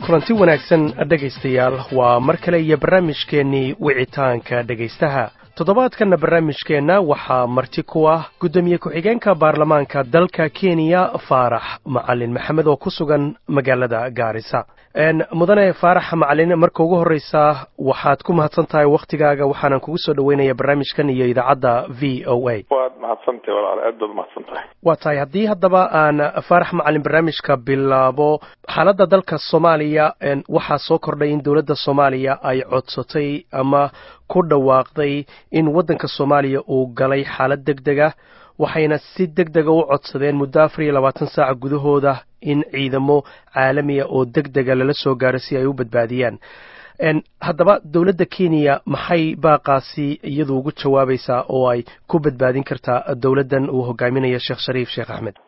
kulanti wanaagsan dhegaystayaal waa mar kale iyo barnaamijkeennii wicitaanka dhegaystaha toddobaadkanna barnaamijkeenna waxaa marti ku ah guddoomiye ku-xigeenka baarlamaanka dalka kenya faarax macalin maxamed oo ku sugan magaalada gaarisa mudane faarax macalin marka ugu horreysa waxaad ku mahadsan tahay wakhtigaaga waxaanan kugu soo dhoweynaya barnaamijkan iyo idaacadda v o a waad mahadsantahay walaal aad baad mahadsan tahay waa tahay haddii haddaba aan faarax macalin barnaamijka bilaabo xaaladda dalka soomaaliya waxaa soo kordhay in dowladda soomaaliya ay codsatay ama ku dhawaaqday in waddanka soomaaliya uu galay xaalad deg dega waxayna si deg dega u codsadeen muddo afar iyo labaatan saaca gudahooda in ciidamo caalamiya oo deg dega lala soo gaaro si ay u badbaadiyaan haddaba dowladda kenya maxay baaqaasi iyadu ugu jawaabaysaa oo ay ku badbaadin kartaa dowladdan uu hogaaminayo sheekh shariif sheekh axmed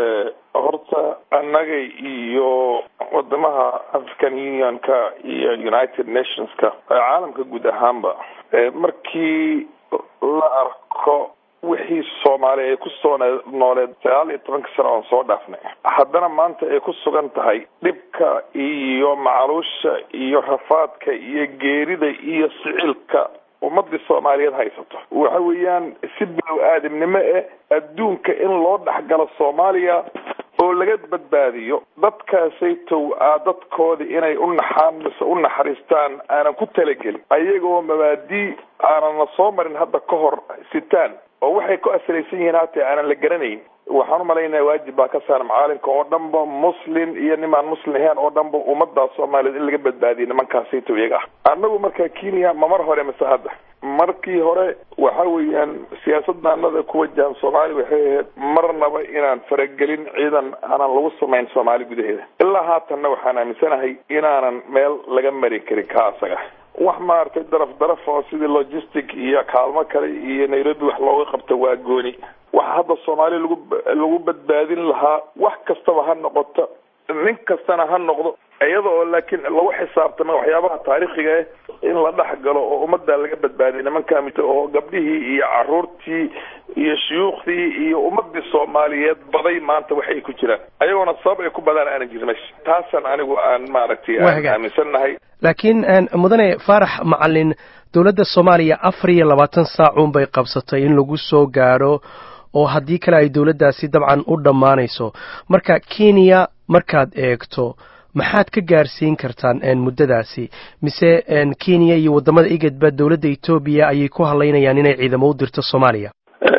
horta annaga iyo wadamaha african unionka iyo united nationska caalamka guud ahaanba markii la arko wixii soomaaliya ay ku soo nooleed sagaal iyo tobanka sano oon soo dhaafnay haddana maanta ay ku sugan tahay dhibka iyo macaluusha iyo rafaadka iyo geerida iyo sicilka ummadii soomaaliyeed haysato waxa weeyaan si bilow aadamnimo eh adduunka in loo dhexgalo soomaaliya oo laga badbaadiyo dadkaasaytow a dadkooda inay u naxaan mise u naxariistaan aanan ku talagelin ayagoo mabaadii aanan la soo marin hadda ka hor sitaan oo waxay ku asraysan yihiin haatee aanan la garanayn waxaan umalaynaya waajib baa ka saaran macaalimka oo dhanba muslim iyo nimaan muslim ahayn oo dhanba ummadaa soomaaliyeed in laga badbaadiyo nimankaasaytow iyaga ah annagu marka kenya ma mar hore mise hadda markii hore waxa weeyaan siyaasaddaanada ku wajahan soomaaliya waxay ahayd marnaba inaan faragelin ciidan aanan lagu samayn soomaali gudaheeda ilaa haatanna waxaan aaminsanahay inaanan meel laga mari karin ka asaga wax maaragtay daraf daraf oo sidii logistic iyo kaalmo kale iyo nairobi wax looga qabto waa gooni waxa hadda soomaaliya lagu lagu badbaadin lahaa wax kastaba ha noqoto nin kastana ha noqdo iyada oo laakiin lagu xisaabtama waxyaabaha taariikhiga eh in la dhex galo oo ummadda laga badbaadiya nimankaa mito oo gabdhihii iyo caruurtii iyo shuyuukhdii iyo ummadii soomaaliyeed baday maanta waxay ku jiraan ayagoona sabab ay ku badaan aanan jirin meesha taasaan anigu aan maaragtay aan aaminsannahay laakiin mudane faarax macalin dowladda soomaaliya afar iyo labaatan saacuun bay qabsatay in lagu soo gaadho oo haddii kale ay dowladdaasi dabcan u dhammaanayso marka kenya markaad eegto maxaad ka gaarsiin kartaan muddadaasi mise kenya iyo waddamada igedba dowladda etoobiya ayay ku hadlaynayaan inay ciidamo u dirto soomaaliya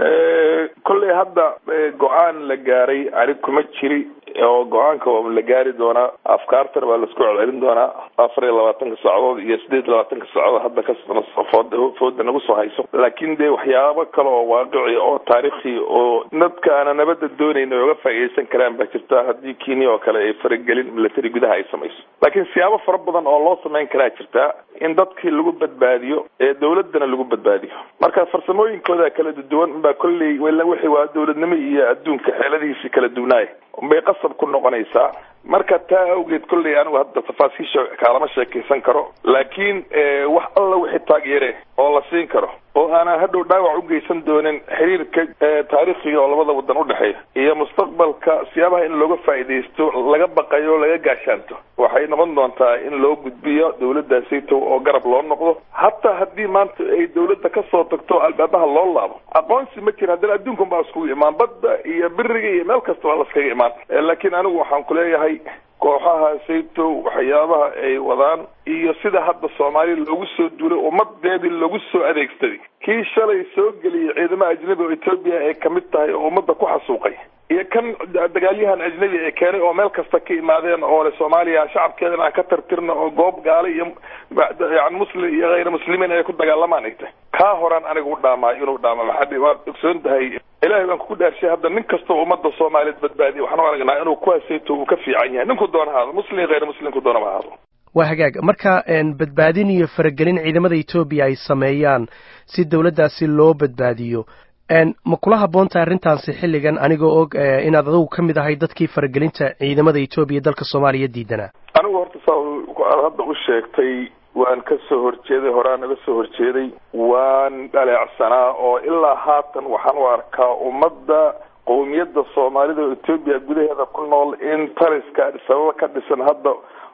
kolley hadda go-aan la gaaray ani kuma jiri oo go-aanka waa la gaari doonaa afkaartana waa laisku celcelin doonaa afar iyo labaatanka saacadood iyo sideed iyo labaatanka saacadood hadda kasfooda fooda nagu soo hayso laakiin dee waxyaabo kale oo waaqici oo taariikhi oo dadka aana nabadda doonayn ay uga faa'iidaysan karaan baa jirta haddii kenya oo kale ay faragelin military gudaha ay samayso laakiin siyaabo fara badan oo loo samayn karaa jirtaa in dadkii lagu badbaadiyo ee dowladana lagu badbaadiyo marka farsamooyinkooda kala duwan unbaa kolley wixii waa dowladnimo iyo adduunka xeeladihiisi kala duwnaaya unbay qasab ku noqonaysaa marka taa awgeed kolley anigu hadda tafaasiisha kaalama sheekaysan karo laakiin wax alla wixii taageere oo la siin karo oo aanan hadhow dhaawac u geysan doonin xiriirka taariikhiga oo labada wadan udhexeeya iyo mustaqbalka siyaabaha in looga faa'iidaysto laga baqayo laga gaashaanto waxay noqon doontaa in loo gudbiyo dowladdaasayto oo garab loo noqdo hataa haddii maanta ay dowladda kasoo tagto albaabaha loo laabo aqoonsi ma jira haddana adduunkan baa iskugu imaan badda iyo biriga iyo meel kasta waa laskaga imaan laakiin anigu waxaan kuleeyahay kooxaha sayto waxyaabaha ay wadaan iyo sida hadda soomaaliya loogu soo duulay ummadeedii loogu soo adeegsaday kii shalay soo geliyay ciidamaha ajnabi oo etoobiya ay kamid tahay oo ummadda ku xasuuqay iyo kan dagaalyahan ajnabi ee keenay oo meel kasta ka imaadeen oo le soomaaliya shacabkeedana aan ka tartirno oo goob gaala iyo yani muslim iyo hayr muslimiin ay ku dagaalamaan ay tahay kaa horaan aniga u dhaamaa inuu dhaama maxaa waad ogsoon tahay ilahay baan kugu dhaarshay hadda nin kastoo ummadda soomaaliyeed badbaadiya waxaan u aragnaa inuu kuwaasayto uu ka fiican yahay ninku doona haado muslim hayr muslimku doonama haado waa hagaag marka badbaadin iyo faragelin ciidamada etoobiya ay sameeyaan si dowladdaasi loo badbaadiyo ma kula habboontahay arrintaasi xilligan anigoo og inaad adigu ka mid ahay dadkii faragelinta ciidamada etoobiya dalka soomaaliya diidanaa anigu horta saa hadda u sheegtay waan ka soo horjeeday horaan naga soo horjeeday waan dhaleecsanaa oo ilaa haatan waxaan u arkaa ummadda qowmiyadda soomaalida oo etoobiya gudaheeda ku nool in tariska sababa ka dhisan hadda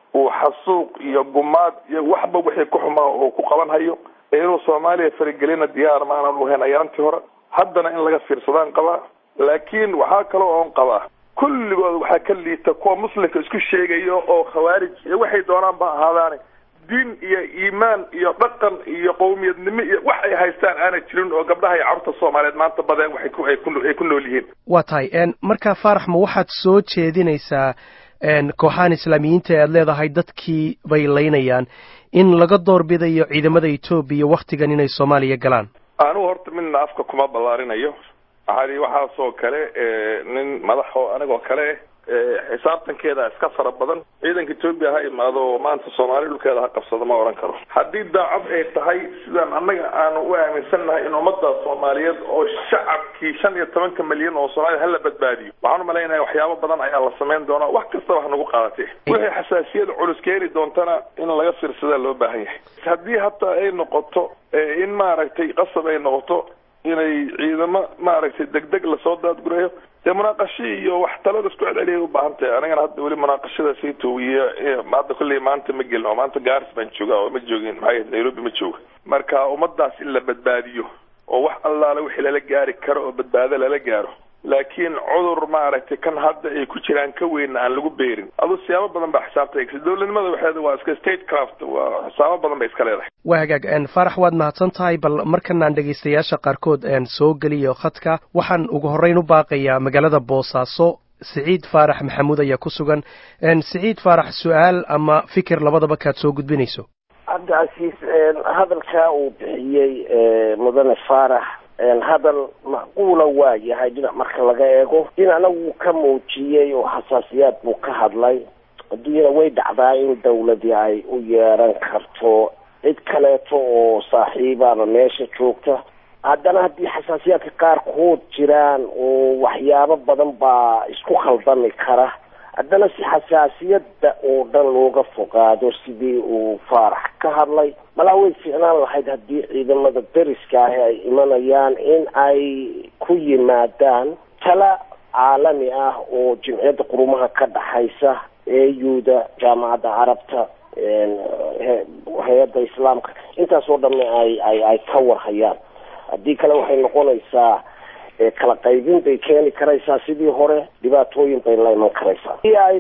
uu xasuuq iyo gumaad iyo waxba wixii ku xumaa uu ku qaban hayo inuu soomaaliya faragelina diyaar ma aanan uhayn ayaantii hore haddana in laga fiirsadaan qabaa laakiin waxaa kaloo oon qabaa kulligood waxaa ka liita kuwa muslimka isku sheegayo oo khawaarij iyo waxay doonaan ba ahaadaane diin iyo iimaan iyo dhaqan iyo qowmiyadnimo iyo wax ay haystaan aanay jirin oo gabdhaha iyo carruurta soomaaliyeed maanta badeen waxay ku ay ku ay ku nool yihiin waa tahay markaa faarax ma waxaad soo jeedinaysaa kooxahan islaamiyiinta e aad leedahay dadkii bay laynayaan in laga doorbidayo ciidamada etoobiya waktigan inay soomaaliya galaan anugu horta midna afka kuma ballaarinayo maxaa waxaasoo kale nin madax oo anigoo kale xisaabtankeeda iska fara badan ciidanka etoobiya ha imaado oo maanta soomaaliya dhulkeeda ha qabsado ma odhan karo haddii daacad ay tahay sidaan annaga aanu u aaminsannahay in ummadda soomaaliyeed oo shacabkii shan iyo tobanka milyan oo soomaaliya hala badbaadiyo waxaan umalaynaya waxyaabo badan ayaa la samayn doonaa wax kastaba ha nagu qaadatee wixii xasaasiyad culus keeni doontana in laga fiirsadaa loo baahan yahay haddii hataa ay noqoto in maaragtay qasab ay noqoto inay ciidamo maaragtay degdeg lasoo daadgurayo dee munaaqasho iyo wax talada isku celceliyay u baahan tahay anigana hadda weli munaaqashada sii toogiya hadda kolley maanta ma gelin oo maanta gaaris baan joogaa oo ma joogin maxaa nairobi ma jooga marka ummadaas in la badbaadiyo oo wax allaale wixii lala gaari karo oo badbaado lala gaaro laakiin cudur maaragtay kan hadda ay ku jiraan ka weynna aan lagu beerin aduu siyaabo badan baa xisaabta eegsa dowladnimada waxeeda waa iska state craft waa xisaabo badan bay iska leedahay waa hagaag faarax waad mahadsan tahay bal markanaan dhegaystayaasha qaarkood soo geliyo khadka waxaan ugu horreyn u baaqayaa magaalada boosaaso siciid faarax maxamuud ayaa ku sugan siciid faarax su-aal ama fikir labadaba kaad soo gudbinayso cabdicasiis hadalkaa uu bixiyey mudane faarax hadal macquula waa yahay dhinac marka laga eego dhinacna wuu ka muujiyey oo xasaasiyaad buu ka hadlay adduunyada way dhacdaa in dawladii ay u yeeran karto cid kaleeto oo saaxiibaaba meesha joogta haddana haddii xasaasiyaadka qaarkood jiraan oo waxyaabo badan baa isku khaldami kara haddana si xasaasiyadda oo dhan looga fogaado sidii uu faarax ka hadlay malaa way ficnaan lahayd haddii ciidamada deriska ahi ay imanayaan in ay ku yimaadaan tala caalami ah oo jimciyadda qurumaha ka dhaxaysa eeyuda jaamacadda carabta hay-adda islaamka intaas oo dhanna ay ay ay ka warhayaan haddii kale waxay noqonaysaa kala qaybin bay keeni karaysaa sidii hore dhibaatooyin bay la iman karaysaa si ay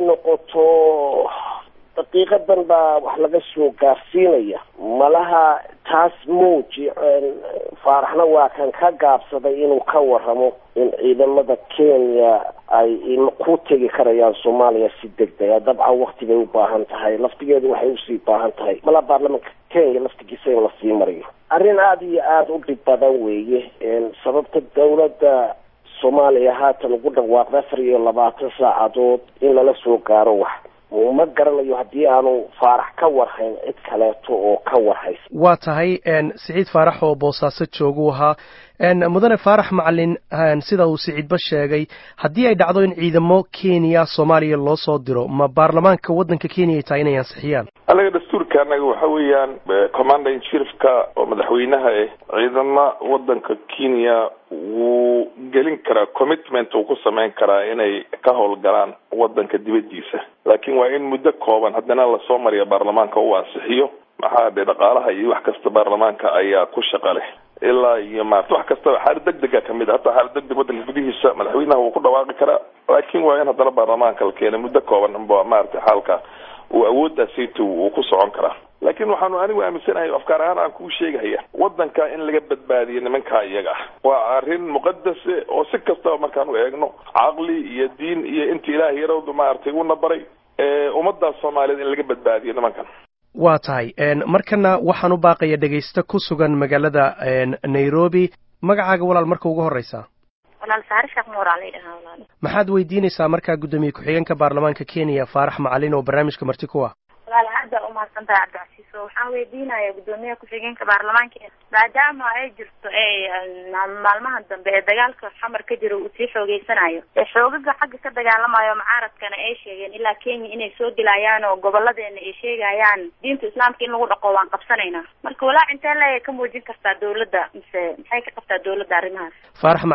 noqoto daqiiqadan baa wax laga soo gaarsiinaya malaha taas muuji faaraxna waa kan ka gaabsaday inuu ka waramo in ciidamada kenya ay ku tegi karayaan soomaaliya si degdega dabcan wakti bay u baahan tahay laftigeedu waxay usii baahan tahay malaa baarlamaanka kenya laftigiisa in lasii mariyo arrin aada iyo aada u dhib badan weeye sababta dawladda soomaaliya haatan ugu dhawaaqda afar iyo labaatan saacadood in lala soo gaaro wax ma garanayo haddii aanu faarax ka warhayn cid kaleeto oo ka warhaysa waa tahay siciid faarax oo boosaaso jooguu ahaa mudane faarax macalin sida uu siciidba sheegay haddii ay dhacdo in ciidamo kenya soomaaliya loo soo diro ma baarlamaanka waddanka kenya ay tahay inay ansixiyaan anaga dastuurka anaga waxa weeyaan commander in chiefka oo madaxweynaha eh ciidama waddanka kenya wuu gelin karaa commitment uu ku samayn karaa inay ka howlgalaan waddanka dibaddiisa laakiin waa in muddo kooban haddana lasoo mariya baarlamaanka uu ansixiyo maxaa dhe dhaqaalaha iyo wax kasta baarlamaanka ayaa ku shaqa leh ilaa iyo maarata wax kastaba xaalad deg dega kamid a hataa xaalad deg deg waddanka gudihiisa madaxweynaha wuu ku dhawaaqi karaa laakiin waa in haddana baarlamaanka la keena muddo kooban amba maarata xaalka uu awooddaasayta uu ku socon karaa laakiin waxaanu anigu aaminsanahay afkaar ahaan aan kuu sheegahaya waddanka in laga badbaadiyo nimankaa iyaga ah waa arrin muqadase oo si kastaba markaan u eegno caqli iyo diin iyo inta ilaahay yarawdu maaragtay una baray ummaddaas soomaaliyeed in laga badbaadiyo nimankan waa tahay markana waxaan u baaqaya dhegaysto ku sugan magaalada nairobi magacaaga walaal marka ugu horreysaa walaal saare sheekh nuur aa laydhahaa walaal maxaad weydiinaysaa markaa guddoomiye ku-xigeenka baarlamaanka kenya faarax macalin oo barnaamijka marti ku ah walaal aad baa umahadsan tahay cabdicasiis oo waxaan weydiinaya guddoomiyaha ku-xigeenka baarlamaanka maadaama ay jirto ee maalmahan dambe ee dagaalka xamar ka jira uu sii xoogeysanayo ee xoogaga xagga ka dagaalamayo mucaaradkana ay sheegeen ilaa kenya inay soo dilayaan oo goboladeena ay sheegayaan diinta islaamka in lagu dhaqo waan qabsanaynaa marka walaac intee leeya ka muujin kartaa dawladda mise maxay ka qabtaa dawladda arrimahaas faarax macalin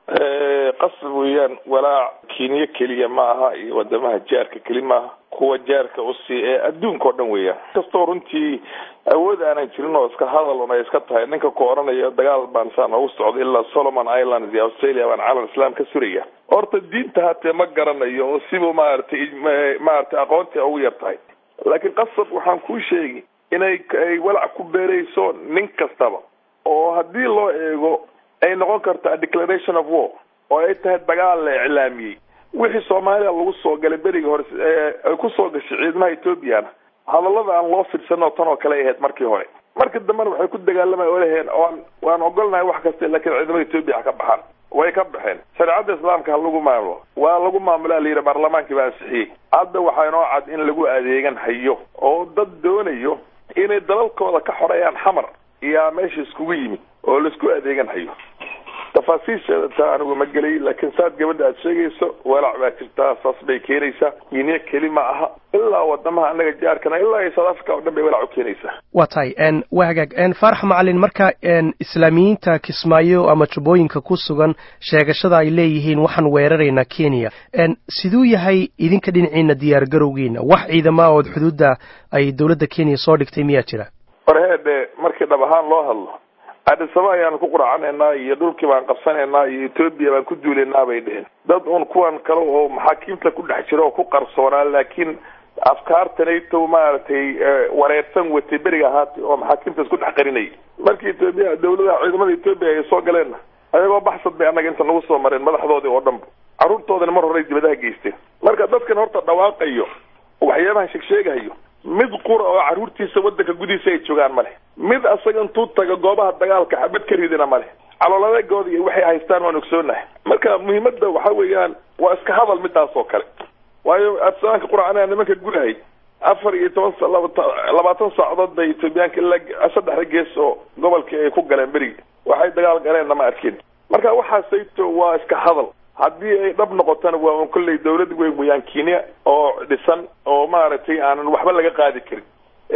qasab weeyaan walaac kenya keliya ma aha iyo wadamaha jaarka keli maaha kuwa jaarka usii ee adduunka oo dhan weeyaan kastoo runtii awood aanan jirin oo iska hadal un ay iska tahay ninka ku odhanaya dagaal baan saa noogu socda ilaa solomon islands iyo australia baan calan islam ka suraya horta diinta hatee ma garanayo oo siba maaragtay maaragtay aqoontii ugu yar tahay laakiin qasab waxaan kuu sheegi inay ay walac ku beerayso nin kastaba oo haddii loo eego ay noqon karta declaration of war oo ay tahay dagaal la iclaamiyey wixii soomaaliya lagu soo galay berigii hore ay kusoo gashay ciidamaha ethoobiana hadallada aan loo fidsanoo tan oo kale ahayd markii hore markii dambena waxay ku dagaalamay oo laheen oan waan ogolnahay wax kasta laakiin ciidamada etoobiya ha ka baxaan way ka baxeen shareecada islaamka ha lagu maamulo waa lagu maamulaa la yidhi baarlamaankii baa ansixiyey hadda waxaa inoo cad in lagu adeegan hayo oo dad doonayo inay dalalkooda ka xoreeyaan xamar iyaa meesha iskugu yimid oo laisku adeegan hayo tafaasiisheeda taa anigu ma gelay laakiin saad gabadha aad sheegayso walaac baa jirtaa saas bay keenaysaa kenya keli ma aha ilaa wadamaha anaga jaarkana ilaa iyo south africa oo dhan bay walaac u keenaysaa waa tahay waa hagaag faarax macalin marka islaamiyiinta kismaayo ama jubbooyinka ku sugan sheegashada ay leeyihiin waxaan weeraraynaa kenya siduu yahay idinka dhinaciina diyaar garowgiina wax ciidama ood xuduudda ay dowladda kenya soo dhigtay miyaa jira warheedhe markii dhab ahaan loo hadlo adisaba ayaan ku quracanaynaa iyo dhulkii baan qabsanaynaa iyo etoobiya baan ku duulaynaa bay dheheen dad un kuwan kale oo maxaakiimta ku dhex jira oo ku qarsoonaa laakiin afkaartanayto maaragtay wareersan watay beriga ahaatay oo maxaakiimta isku dhex qarinayay markii etoobiya dawladaha ciidamada etoobiya ay soo galeenna ayagoo baxsad bay annaga inta nagu soo mareen madaxdoodii oo dhanba carruurtoodana mar horey dibadaha geysteen marka dadkan horta dhawaaqayo waxyaabahan sheegsheegahayo mid qura oo carruurtiisa waddanka gudihiisa ay joogaan ma leh mid asaga intuu taga goobaha dagaalka xabad ka ridina ma leh calooladeegooda iyo waxay haystaan waan ogsoonahay marka muhiimadda waxa weeyaan waa iska hadal midaas oo kale waayo afsaanka quracana nimanka gudahay afar iyo toban labaatan saacadood bay etoobiyaanka ilaa saddexda gees oo gobolkii ay ku galeen berigi waxay dagaal galeenna ma arkin marka waxaasayto waa iska hadal haddii ay dhab noqotona waa un kolley dawlad weyn weyaan kenya oo dhisan oo maaragtay aanan waxba laga qaadi karin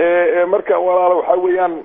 marka walaala waxa weeyaan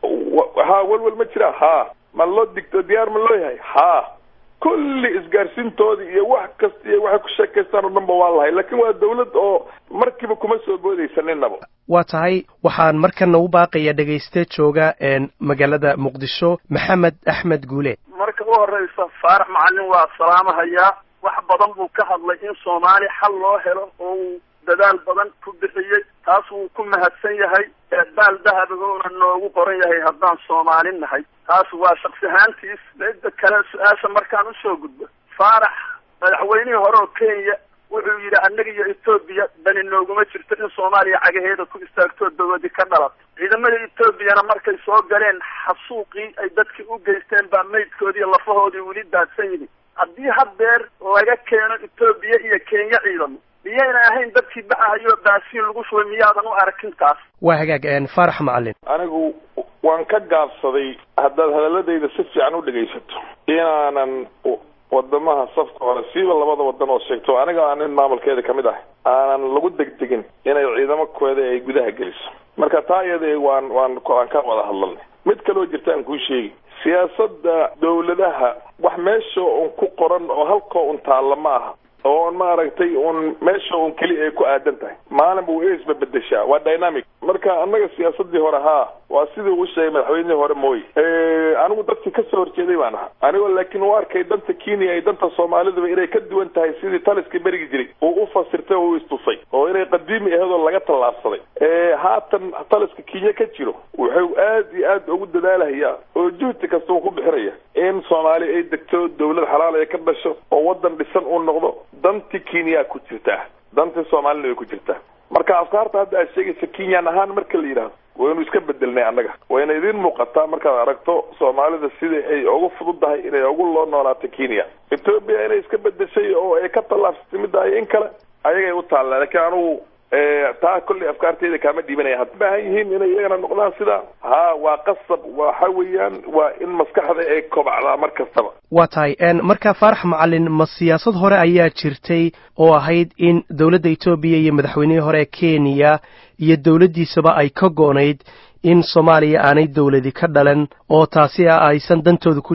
ha walwal ma jira ha ma loo digto diyaar ma loo yahay ha kulli isgaarsiintoodii iyo wax kasta iyo waxay ku sheekaystaan oo dhan ba waa lahay laakiin waa dawlad oo markiiba kuma soo boodaysa ninaba waa tahay waxaan markana u baaqaya dhegayste jooga magaalada muqdisho maxamed axmed guule marka u horeysa faarax macalin waa salaamahayaa wax badan buu ka hadlay in soomaali xal loo helo oo uu dadaal badan ku bixiyey taas wuu ku mahadsan yahay baal dahabagoona noogu qoran yahay haddaan soomaali nahay taas waa shaksi ahaantiis midda kale su-aasha markaan usoo gudbo faarax madaxweynihii hore oo kenya wuxuu yidhi annaga iyo etoobiya dani nooguma jirto in soomaaliya cagaheeda ku istaagtoo dawladi ka dhalato ciidamada etoobiyana markay soo galeen xasuuqii ay dadkii u geysteen baa maydkoodii lafahoodii weli daadsan yihin haddii haddeer laga keeno etoobiya iyo kenya ciidamo miyayna ahayn dadkii baxahayo baasiin lagu shubay miyaadan u arkin taas waa hagaag faarax macalin anigu waan ka gaabsaday haddaad hadaladayda si fiican u dhegaysato inaanan wadamaha safka hore siiba labada wadan oo sheegto aniga nin maamulkeeda kamid ah aanan lagu degdegin inay ciidamo kooda ay gudaha geliso marka taa iyada waan waan aan ka wada hadlalnay mid kaloo jirta aan kuu sheegi siyaasadda dawladaha wax meesha un ku qoran oo halkoo un taalla ma aha oo maaragtay un meesha un keli ay ku aadan tahay maalinba way isbabedeshaa waa dynamic marka annaga siyaasadii hore haa waa sidii uu sheegay madaxweynihii hore mooye anigu dadkii kasoo horjeeday baan ahaa anigoo laakiin u arkay danta kenya iyo danta soomaaliduba inay ka duwan tahay sidii taliska berigi jiray uu u fasirtay oo u istusay oo inay qadiimi ahayd oo laga tallaabsaday haatan taliska kenya ka jiro wuxuu aad iyo aad ugu dadaalahayaa oo juhdi kasta uu ku bixinaya in soomaali ay degto dawlad xalaal ay ka dhasho oo wadan dhisan uu noqdo dantii kenya ku jirtaa dantii soomaalina way ku jirtaa marka afkaarta hadda aad sheegaysa kenyan ahaan marka la yidhaahdo waynu iska bedelnay annaga wayna idiin muuqataa markaad aragto soomaalida sidai ay ugu fududahay inay ugu loo noolaato kenya etoobiya inay iska bedeshay oo ay ka tallaabsatay midaayo in kale ayagay u taalla laakiin anugu taa kolley afkaarteeda kaama dhiibanaya had baahan yihiin inay iyagana noqdaan sidaa ha waa qasab waxa weeyaan waa in maskaxda ay kobacdaa mar kastaba waa tahay marka faarax macalin ma siyaasad hore ayaa jirtay oo ahayd in dowladda etoobiya iyo madaxweynihii hore ee kenya iyo dowladdiisaba ay ka go-nayd in soomaaliya aanay dowladi ka dhalan oo taasi ah aysan dantooda ku jirin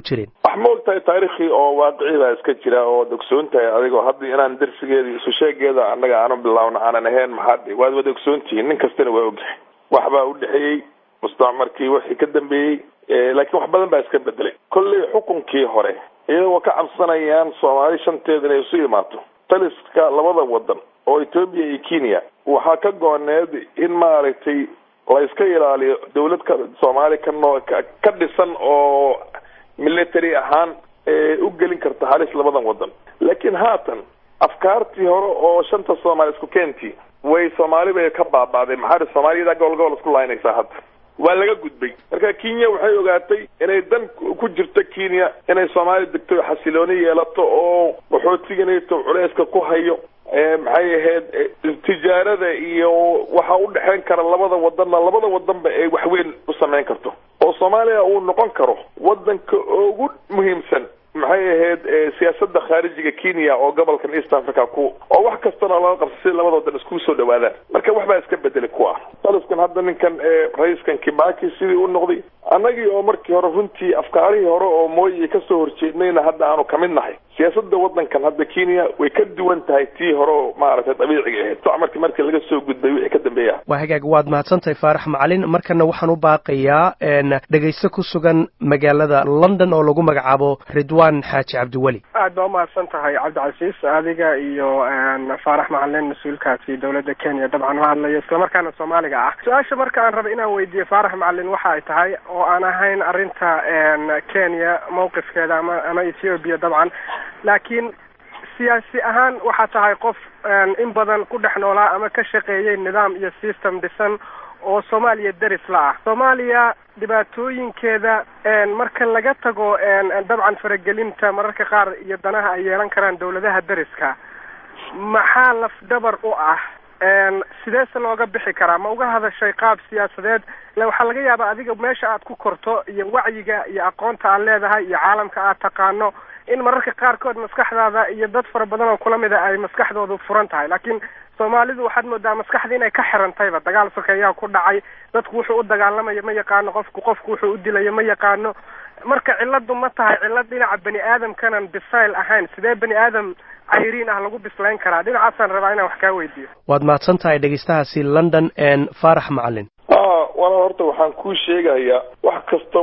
wax ma og tahay taarikhii oo waaqici baa iska jira oo ogsoon tahay adigoo hadda inaan darsigeeda isu sheegeeda annaga aanu bilaawno aanan ahayn maxaa waad wada ogsoon tihiin nin kastana waa ogyahay wax baa u dhexeeyey mustacmarkii wixii ka dambeeyey laakiin wax badan baa iska bedelay kolley xukunkii hore iyagoo ka cabsanayaan soomaali shanteeda inay isu imaato taliska labada wadan oo etoobiya iyo kenya waxaa ka gooneed in maaragtay la iska ilaaliyo dawlad ka soomaali ka noo ka dhisan oo military ahaan u gelin karta halis labadan wadan laakiin haatan afkaartii hore oo shanta soomaali isku keentii way soomaali bay ka baaba'day maxaa soomaaliyada gobol gobol isku laynaysaa hadda waa laga gudbay marka kenya waxay ogaatay inay dan ku jirto kenya inay soomaali degto xasilooni yeelato oo waxootiganayto culeyska ku hayo maxay ahayd tijaarada iyo waxa u dhexeyn kara labada wadanna labada wadanba ay waxweyn u samayn karto oo soomaaliya uu noqon karo wadanka ugu muhiimsan maxay ahayd siyaasada khaarijiga kenya oo gobolkan east africa ku oo wax kastana laga qabsa si labada wadan iskugu soo dhawaadaan marka wax baa iska bedelay kuwa taliskan hadda ninkan ra-iiskan kibaki sidii u noqday annagii oo markii hore runtii afkaarihii hore oo mooyi kasoo horjeednayna hadda aanu kamid nahay siyaasada wadankan hadda kenya way ka duwan tahay tii hore oo maaragtay dabiiciga ahayd socmarkii markii laga soo gudbay wixii ka dambeeya waa hagaag waad mahadsantahay faarax macalin markana waxaan u baaqayaa dhegaysto ku sugan magaalada london oo lagu magacaabo ridwan xaaji cabdiweli aad baa umahadsan tahay cabdicasiis adiga iyo faarax macalin mas-uulkaasi dowladda kenya dabcan u hadlaya islamarkaana soomaaliga ah su-aasha marka aan raba inaan weydiiyo faarax macalin waxa ay tahay oo aan ahayn arrinta kenya mawqifkeeda ama ama ethiopia dabcan laakiin siyaasi ahaan waxaa tahay qof in badan ku dhex noolaa ama ka shaqeeyay nidaam iyo system dhisan oo soomaaliya deris la ah soomaaliya dhibaatooyinkeeda marka laga tago dabcan faragelinta mararka qaar iyo danaha ay yeelan karaan dawladaha deriska maxaa lafdabar u ah sideese looga bixi karaa ma uga hadashay qaab siyaasadeed ila waxaa laga yaabaa adiga meesha aad ku korto iyo wacyiga iyo aqoonta aad leedahay iyo caalamka aad taqaano in mararka qaarkood maskaxdaada iyo dad fara badan oo kula mida ay maskaxdoodu furan tahay laakiin soomaalidu waxaad moodaa maskaxda inay ka xirantayba dagaal sokeeyaa ku dhacay dadku wuxuu u dagaalamayo ma yaqaano qofku qofku wuxuu u dilayo ma yaqaano marka ciladu ma tahay cilad dhinaca bani aadamkanan bisayl ahayn sidee bani aadam cayriin ah lagu bislayn karaa dhinacaasaan rabaa inaan wax kaa weydiiyo waad mahadsan tahay dhegaystahaasi london faarax macalin wala horta waxaan kuu sheegayaa wax kasta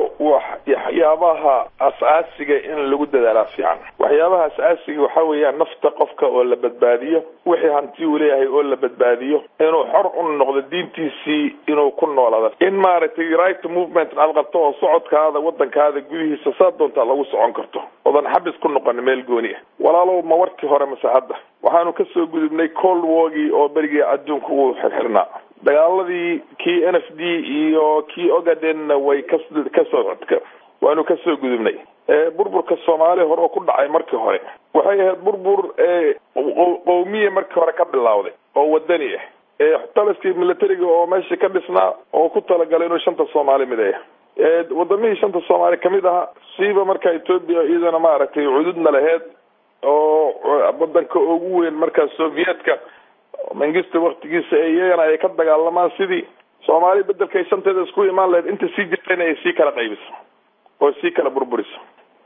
waxyaabaha as-aasiga in lagu dadaalaa fiican waxyaabaha as-aasiga waxa weeyaan nafta qofka oo la badbaadiyo wixii hanti uu leeyahay oo la badbaadiyo inuu xor u noqdo diintiisii inuu ku noolaado in maaragtay right movement aad qabto oo socodkaada wadankaada gudihiisa saa doontaa lagu socon karto odan xabis ku noqon meel gooni ah walaalow ma warkii hore mase hadda waxaanu kasoo gudubnay cold wargii oo berigii adduunka uu xirxirnaa dagaaladii kii n f d iyo kii ogadenna way ka kasoo waanu kasoo gudubnay burburka soomaaliya hore oo ku dhacay markii hore waxay ahayd burbur qowmiya markii hore ka bilawday oo wadani ah taliskii militariga oo meeshii ka dhisnaa oo ku talagalay inuu shanta soomaali mideeya wadamihii shanta soomaali kamid ahaa siiba marka etoobiya iyadana maaragtay cududna laheyd oo wadanka ugu weyn markaa sovietka mangista waktigiisa iyagana ay ka dagaalamaan sidii soomaali bedelkay shanteeda isku imaan lahayd inta sii jirtayna ay sii kala qaybiso oo sii kala burburiso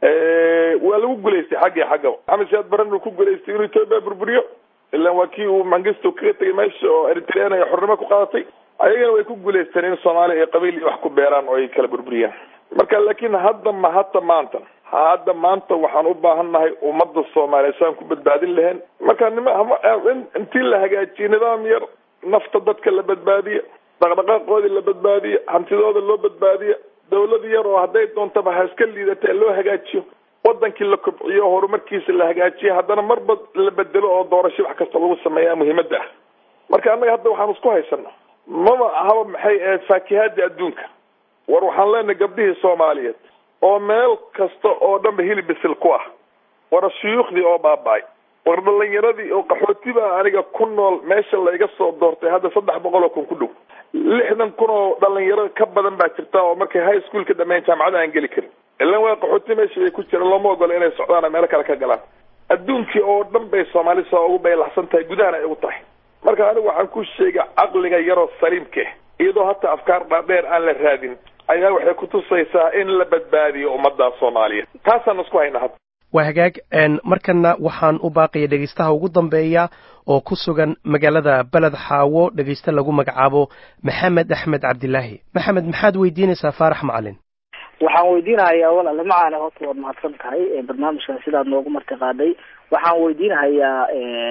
waa lagu guulaystay xaggii xaggaba maxamed siyaad baran uu ku guulaystay inuu etoobiya burburiyo ilaan waa kii uu mangisto kaga tegay meesha oo eritrean ay xornimo ku qaadatay ayagana way ku guulaysteen in soomaaliya ay qabiil iyo wax ku beeraan oo ay kala burburiyaan marka laakiin hadda ma hadda maanta hadda maanta waxaan u baahan nahay ummadda soomaaliya saan ku badbaadin lahayn marka nima intii la hagaajiye nidaam yar nafta dadka la badbaadiya dhaqdhaqaaqoodii la badbaadiya hantidooda loo badbaadiya dawlad yar oo hadday doontaba ha iska liidatee loo hagaajiyo wadankii la kobciyo horumarkiisa la hagaajiyo haddana marba la bedelo oo doorasho wax kasta lagu sameeyaa muhiimadda ah marka annaga hadda waxaan isku haysana maba ahaba maxay ahayd faakihaada adduunka war waxaan leenahay gabdhihii soomaaliyeed oo meel kasta oo dhanba hilib bisil ku ah war shuyuukhdii oo baaba-ay war dhalinyaradii oo qaxooti baa aniga ku nool meesha layga soo doortay hadda saddex boqol oo kun ku dhow lixdan kun oo dhalinyaro ka badan baa jirta oo markay high schoolka dhameyn jaamacada aan geli karin ilan waa qaxooti meesha ay ku jiraan looma ogola inay socdaan meelo kale ka galaan adduunkii oo dhan bay soomaali soo ugu baylaxsan tahay gudahana ay ugu tahay marka anigu waxaan ku sheegay caqliga yaroo saliimka iyadoo hata afkaar dhaadheer aan la raadin ayaa waxay kutusaysaa in la badbaadiyo ummadda soomaaliyeed taasaan isku hayna hadda waa hagaag markana waxaan u baaqaya dhegaystaha ugu dambeeya oo ku sugan magaalada beled xaawo dhegayste lagu magacaabo maxamed axmed cabdilaahi maxamed maxaad weydiinaysaa faarax macalin waxaan weydiinahayaa walaale macaane horta waad mahadsan tahay barnaamijkan sidaad noogu marti qaaday waxaan weydiinahayaa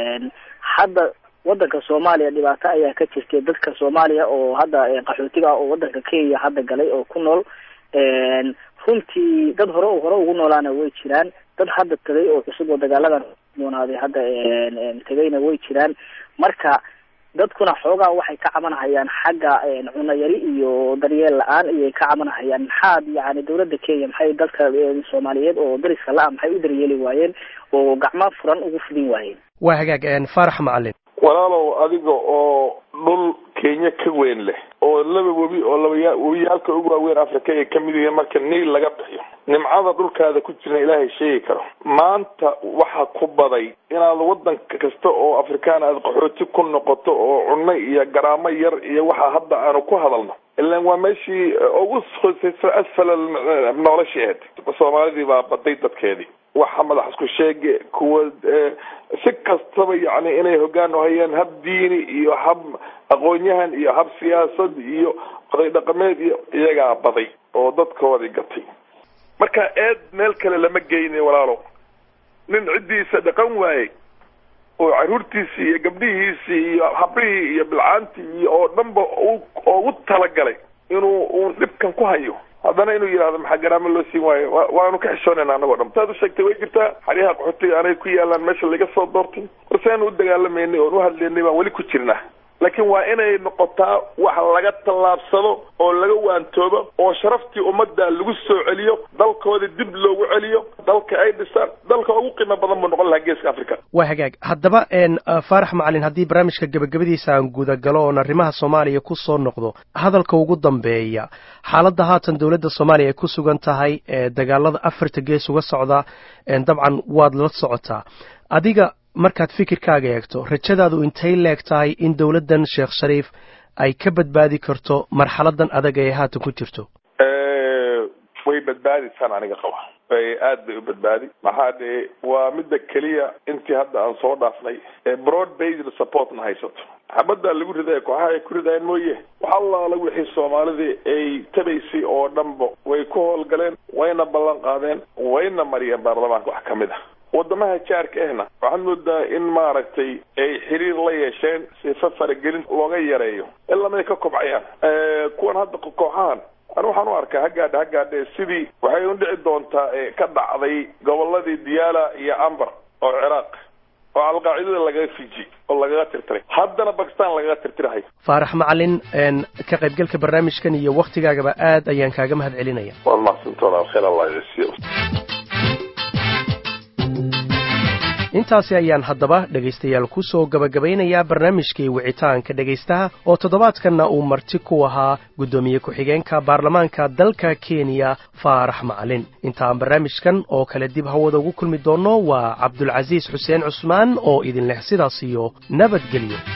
hadda wadanka soomaaliya dhibaato ayaa ka jirtay dadka soomaaliya oo hadda qaxootiga ah oo wadanka kenya hadda galay oo ku nool runtii dad hore hore ugu noolaana way jiraan dad hadda tagay oo cusub oo dagaaladan doonaaday hadda tegayna way jiraan marka dadkuna xoogaa waxay ka cabanahayaan xagga cunayari iyo daryeel la-aan ayay ka cabanahayaan maxaad yani dawladda kenya maxay dadka soomaaliyeed oo dariska la-a maxay u daryeeli waayeen oo gacmo furan ugu fidin waayeen waa hagaag faarax macalin walaalow adiga oo dhul kenya ka weyn leh oo laba webi oo labaya webiyaalka ugu waaweyn africa ay kamid yihiin marka niil laga bixiyo nimcada dhulkaada ku jirna ilaahay sheegi karo maanta waxa ku baday inaad wadan kasta oo afrikaan aad qaxooti ku noqoto oo cunno iyo garaamo yar iyo waxa hadda aanu ku hadalno ilan waa meeshii ugu hooseysa asfala nolosheed soomaalidii baa baday dadkeedii waxa madax isku sheege kuwa si kastaba yani inay hogaan hayeen hab diini iyo hab aqoon-yahan iyo hab siyaasad iyo oday dhaqameed iyo iyagaa baday oo dadkoodii gatay marka eed meel kale lama geyni walaalo nin ciddiisa dhaqan waayey oo caruurtiisii iyo gabdhihiisii iyo habrihii iyo bilcaantii iyo oo dhanba ugu talagalay inuu uun dhibkan ku hayo haddana inuu yidhahdo maxaa garaamo loo siin waayo waanu ka xishoonayna anagoo dhan saad u sheegtay way jirtaa xaryaha qaxootiga anay ku yaalaan meesha laga soo doortay warseanu u dagaalameynay oon u hadlaynay baan weli ku jirnaa laakiin waa inay noqotaa wax laga tallaabsado oo laga waantoobo oo sharaftii ummadda lagu soo celiyo dalkooda dib loogu celiyo dalka ay dhisaan dalka ugu qiimo badan buu noqon lahaa geeska africa waa hagaag haddaba faarax macalin haddii barnaamijka gebagabadiisa aan gudagalo oon arrimaha soomaaliya ku soo noqdo hadalka ugu dambeeya xaaladda haatan dowladda soomaaliya ay ku sugan tahay ee dagaalada afarta gees uga socda dabcan waad la socotaa adiga markaad fikirkaaga eegto rajadaadu intay leeg tahay in dowladdan sheekh shariif ay ka badbaadi karto marxaladan adag ee haatan ku jirto way badbaadisaan aniga qaba aad bay u badbaadi maxaa dee waa midda keliya intii hadda aan soo dhaafnay broad based supportna haysato xabaddaa lagu ridaya kooxaha ay ku ridayeen mooye wax allaala wixii soomaalidii ay tabaysay oo dhanba way ku howlgaleen wayna ballan qaadeen wayna mariyeen baarlamaanka wax kamid ah wadamaha jaarka ahna waxaad moodaa in maaragtay ay xiriir la yeesheen sifa faragelin looga yareeyo ilaamay ka kobcayaan kuwan hadda kooxahan ani waxaan u arkaa hagaadha hagaadhe sidii waxay u dhici doontaa ka dhacday goboladii diyaala iyo ambar oo ciraaq oo alqaacidada lagaga fiji oo lagaga tirtiray haddana bakistan lagaga tirtirahayo faarax macalin ka qaybgalka barnaamijkan iyo waktigaagaba aad ayaan kaaga mahad celinaya waad mahadsantoona khayr allah yasiyo intaasi ayaan haddaba dhegaystayaal ku soo gabagabaynayaa barnaamijkii wicitaanka dhegaystaha oo toddobaadkanna uu marti ku ahaa guddoomiye ku-xigeenka baarlamaanka dalka kenya faarax macalin intaan barnaamijkan oo kale dib hawada ugu kulmi doonno waa cabdulcasiis xuseen cusmaan oo idin leh sidaas iyo nabadgelyo